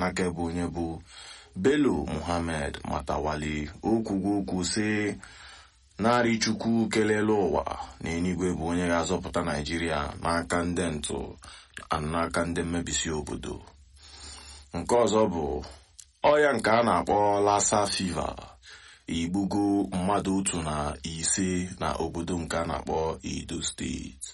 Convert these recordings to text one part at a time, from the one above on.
n'aka bụ onye bụ Bello Muhammad Matawali okwugo okwu sị narị chukwu kelele ụwa na enigwe bụ onye ga-azọpụta Naijiria n'aka ndị ntụ n'aka ndị mmebisi obodo nke ọzọ bụ ọya nke a na-akpọ lassa fever igbugo mmadụ otu na ise na obodo nke a na-akpọ Edo steeti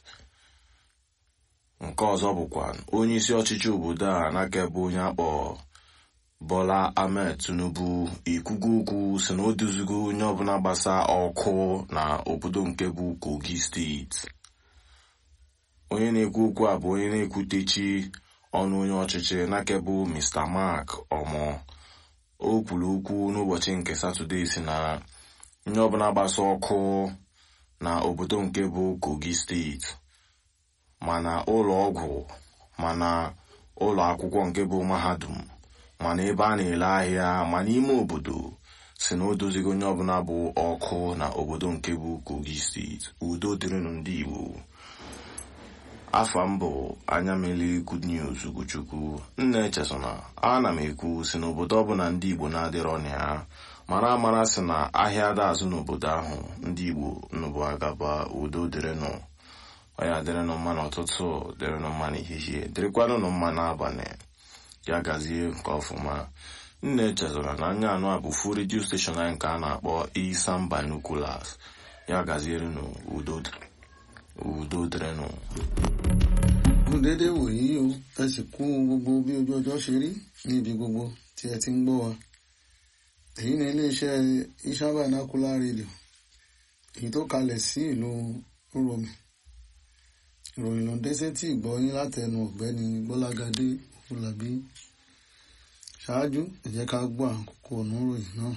nke ọzọ bụkwa onye isi ọchịchị obodo a n'aka bụ onye akpọ Bola Ahmed Tinubu ikwugo okwu si na o duzigo onye ọbụla gbasa ọkụ na obodo nke bụ Kogi steeti onye na-ekwu okwu a bụ onye na-ekwutechi ọnụ onye ọchịchị n'aka bụ Mr. Mark Omo o kwuru okwu n'ụbọchị nke Satọde si na onye ọbụla gbasa ọkụ na obodo nke bụ Kogi steeti mana ụlọ ọgwụ mana ụlọ akwụkwọ nke bụ mahadum mana ebe a na-ele ahịa ma n'ime obodo si na o dozigo onye ọbụla bụ ọkụ na obodo nke bụ Kogi steeti udo dịrịnụ ndị Igbo afa m bụ anya mele good news Ugochukwu nna echesona ana m ekwu si n'obodo ọbụla ndị Igbo na-adịrọ na ya mara amara si na ahịa ada azụ n'obodo ahụ ndị Igbo nnụbụ agaba udo dịrịnụ ọya dịrịnụ mma n'ụtụtụ dịrịnụ mma n'ehihie dịrịkwanụnụ mma n'abalị ya gazie nke ọfụma nna echezọra na anya anụ a bụ fu redio steshọn anyị nke a na-akpọ Isam Binoculars ya gazierenụ udo udo dịrịnụ. dédé wòyí o ẹ sì kú gbogbo bí ojú ọjọ́ ṣe rí níbi gbogbo tí ẹ ti ń gbọ́ wa èyí ni iléeṣẹ́ Isam Binocular Radio èyí tó kalẹ̀ sí ìlú Uromi ìròyìn ló dé sétí ìgbọ́ yín látẹnu ọ̀gbẹ́ni Gbọ́lágadé Fúlàbí ṣáájú ẹ jẹ́ ká gbọ́ àkókò oníròyìn náà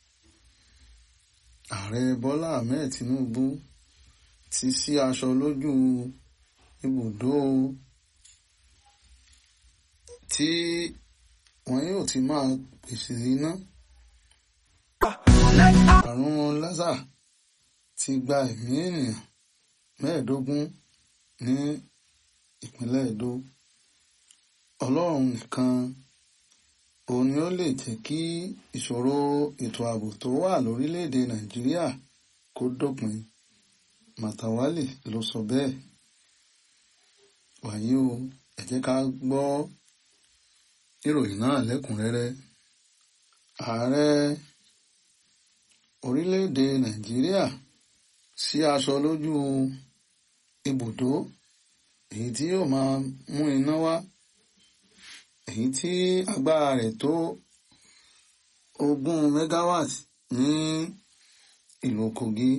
ààrẹ Bọ́lá Ahmed Tinubu ti sí aṣọ lójú ibùdó tí wọn yóò ti máa pèsè iná àrùn lásà ti gba ẹ̀mí ènìyàn mẹ́ẹ̀ẹ́dógún ní ìpínlẹ̀ Edo Ọlọ́run nìkan òun ni ó lè jẹ́ kí ìṣòro ètò ààbò tó wà lórílẹ̀‐èdè Nàìjíríà kó dópin Màtàwálì ló sọ bẹ́ẹ̀ wàyí o ẹ jẹ́ ká gbọ́ ìròyìn náà lẹ́kùnrẹ́rẹ́ ààrẹ orílẹ̀‐èdè Nàìjíríà sí aṣọ lójú ibùdó èyí tí yóò máa mú iná wá èyí tí agbára rẹ̀ tó ogún megawatt ní ìlú Kogi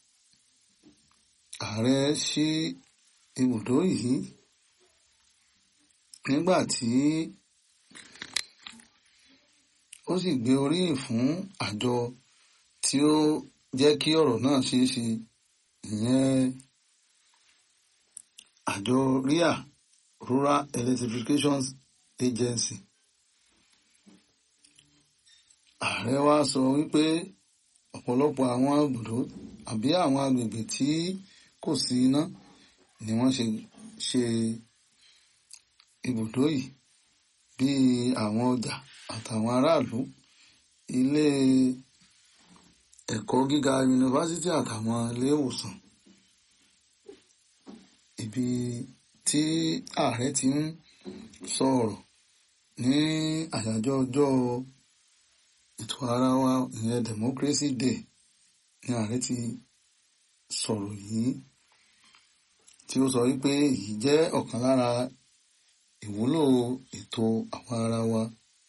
ààrẹ sí ibùdó yìí nígbà tí ó sì gbé oríyìn fún àjọ tí ó jẹ́ kí ọ̀rọ̀ náà ṣeé ṣe ìyẹn àjọ RIA Rural Electrification Agency ààrẹ wa sọ wípé ọ̀pọ̀lọpọ̀ àwọn ibùdó àbí àwọn agbègbè tí kò sí iná ni wọ́n ṣe ṣe ibùdó yìí bíi àwọn ọjà àtàwọn aráàlú ilé ẹ̀kọ́ gíga yunifásítì àtàwọn ilé ìwòsàn ibi tí ààrẹ ti ń sọ̀rọ̀ ní àyájọ́ ọjọ́ ètò ara wa ìyẹn democracy day ni ààrẹ ti sọ̀rọ̀ yìí tí ó sọ wípé èyí jẹ́ ọ̀kan lára ìwúlò ètò àwọn ara wa.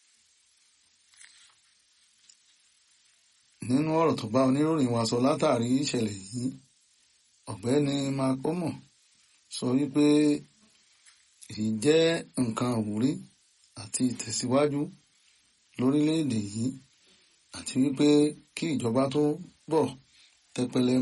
nínú ọ̀rọ̀ tó bá oníròyìn wa sọ látàrí ìṣẹ̀lẹ̀ yìí ọ̀gbẹ́ni makomo sọ wípé èyí jẹ́ nǹkan àwúrí àti ìtẹ̀síwájú lórílẹ̀‐èdè yìí àti wípé kí ìjọba tó bọ̀ tẹpẹlẹ